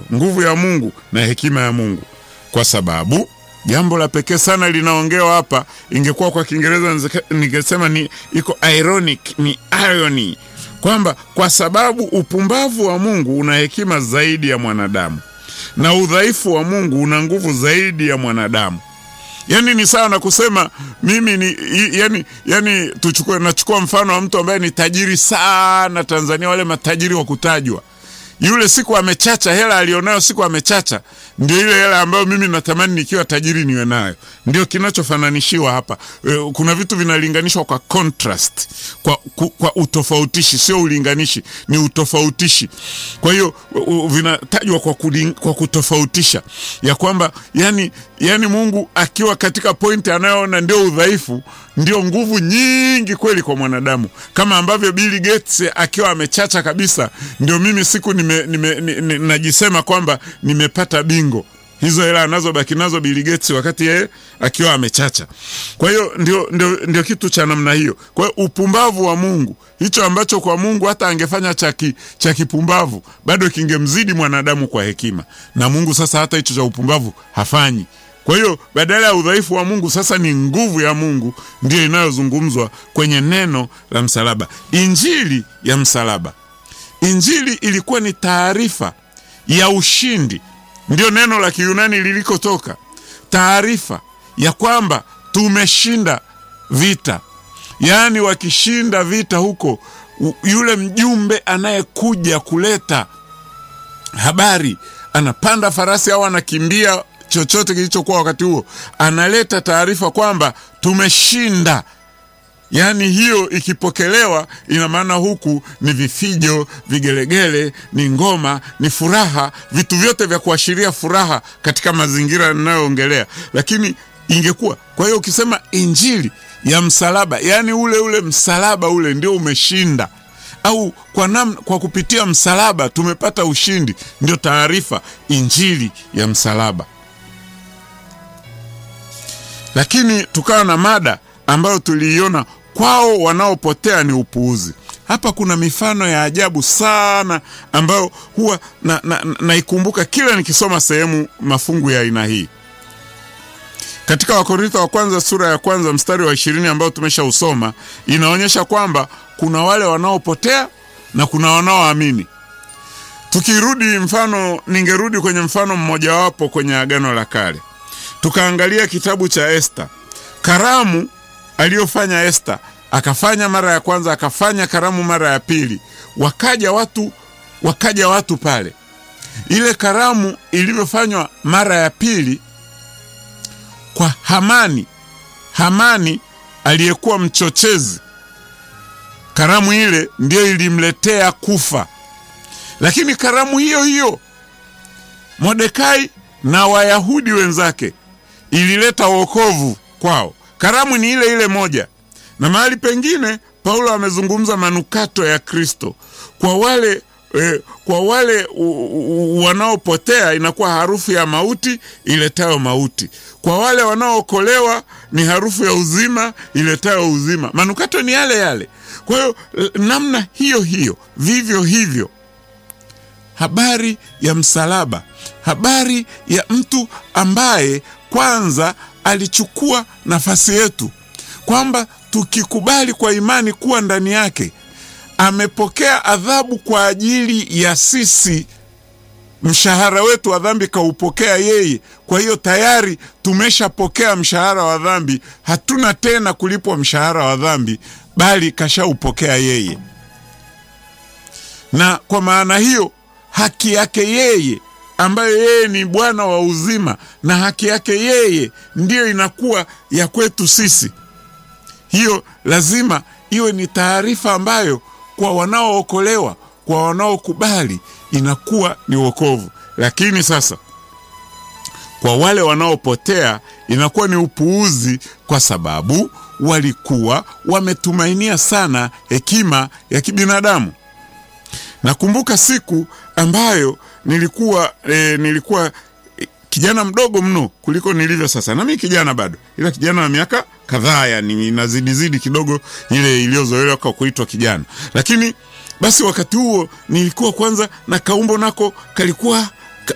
nguvu ya Mungu na hekima ya Mungu, kwa sababu jambo la pekee sana linaongewa hapa. Ingekuwa kwa Kiingereza ningesema ni iko ironic, ni irony kwamba kwa sababu upumbavu wa Mungu una hekima zaidi ya mwanadamu na udhaifu wa Mungu una nguvu zaidi ya mwanadamu. Yani ni sawa na kusema mimi ni yani, yani tuchukue, nachukua mfano wa mtu ambaye ni tajiri sana Tanzania, wale matajiri wa kutajwa yule siku amechacha, hela alionayo siku amechacha, ndio ile hela ambayo mimi natamani nikiwa tajiri niwe nayo. Ndio kinachofananishiwa hapa. E, kuna vitu vinalinganishwa kwa contrast, kwa, ku, kwa utofautishi, sio ulinganishi, ni utofautishi. Kwa hiyo vinatajwa kwa, kuling, kwa kutofautisha ya kwamba yani, yani Mungu akiwa katika pointi anayoona ndio udhaifu ndio nguvu nyingi kweli kwa mwanadamu, kama ambavyo Bill Gates akiwa amechacha kabisa, ndio mimi siku nime, nime, nime, najisema kwamba nimepata bingo. Hizo hela anazobaki nazo Bill Gates wakati yeye akiwa amechacha. Kwa hiyo ndio, ndio, ndio kitu cha namna hiyo. Kwa hiyo upumbavu wa Mungu, hicho ambacho kwa Mungu hata angefanya cha kipumbavu bado kingemzidi mwanadamu kwa hekima, na Mungu sasa hata hicho cha upumbavu hafanyi. Kwa hiyo badala ya udhaifu wa Mungu sasa ni nguvu ya Mungu ndiyo inayozungumzwa kwenye neno la msalaba, injili ya msalaba. Injili ilikuwa ni taarifa ya ushindi, ndiyo neno la Kiyunani lilikotoka, taarifa ya kwamba tumeshinda vita. Yaani wakishinda vita huko, yule mjumbe anayekuja kuleta habari anapanda farasi au anakimbia chochote kilichokuwa wakati huo, analeta taarifa kwamba tumeshinda. Yaani hiyo ikipokelewa, ina maana huku ni vifijo, vigelegele, ni ngoma, ni furaha, vitu vyote vya kuashiria furaha katika mazingira ninayoongelea. Lakini ingekuwa kwa hiyo, ukisema injili ya msalaba, yaani ule ule msalaba ule ndio umeshinda au kwa nam, kwa kupitia msalaba tumepata ushindi, ndio taarifa injili ya msalaba. Lakini tukawa na mada ambayo tuliiona kwao wanaopotea ni upuuzi. Hapa kuna mifano ya ajabu sana ambayo huwa naikumbuka na, na kila nikisoma sehemu mafungu ya aina hii katika Wakorintho wa kwanza sura ya kwanza mstari wa ishirini ambao tumeshausoma, inaonyesha kwamba kuna wale wanaopotea na kuna wanaoamini. Tukirudi mfano, ningerudi kwenye mfano mmojawapo kwenye Agano la Kale tukaangalia kitabu cha Esta, karamu aliyofanya Esta. Akafanya mara ya kwanza, akafanya karamu mara ya pili, wakaja watu, wakaja watu pale. Ile karamu ilivyofanywa mara ya pili kwa Hamani, Hamani aliyekuwa mchochezi, karamu ile ndiyo ilimletea kufa. Lakini karamu hiyo hiyo Mordekai na Wayahudi wenzake ilileta wokovu kwao. Karamu ni ile ile moja, na mahali pengine Paulo amezungumza manukato ya Kristo kwa wale eh, kwa wale wanaopotea inakuwa harufu ya mauti iletayo mauti, kwa wale wanaookolewa ni harufu ya uzima iletayo uzima. Manukato ni yale yale. Kwa hiyo namna hiyo hiyo, vivyo hivyo habari ya msalaba, habari ya mtu ambaye kwanza alichukua nafasi yetu, kwamba tukikubali kwa imani kuwa ndani yake amepokea adhabu kwa ajili ya sisi. Mshahara wetu wa dhambi kaupokea yeye. Kwa hiyo tayari tumeshapokea mshahara wa dhambi, hatuna tena kulipwa mshahara wa dhambi, bali kashaupokea yeye, na kwa maana hiyo haki yake yeye ambayo yeye ni Bwana wa uzima na haki yake yeye ndiyo inakuwa ya kwetu sisi. Hiyo lazima iwe ni taarifa ambayo kwa wanaookolewa, kwa wanaokubali inakuwa ni wokovu. Lakini sasa kwa wale wanaopotea inakuwa ni upuuzi, kwa sababu walikuwa wametumainia sana hekima ya kibinadamu. Nakumbuka siku ambayo nilikuwa e, nilikuwa e, kijana mdogo mno kuliko nilivyo sasa, na mimi kijana bado, ila kijana wa miaka kadhaa, yani inazidizidi kidogo ile iliyozoelewa kwa kuitwa kijana. Lakini basi wakati huo nilikuwa kwanza na kaumbo nako kalikuwa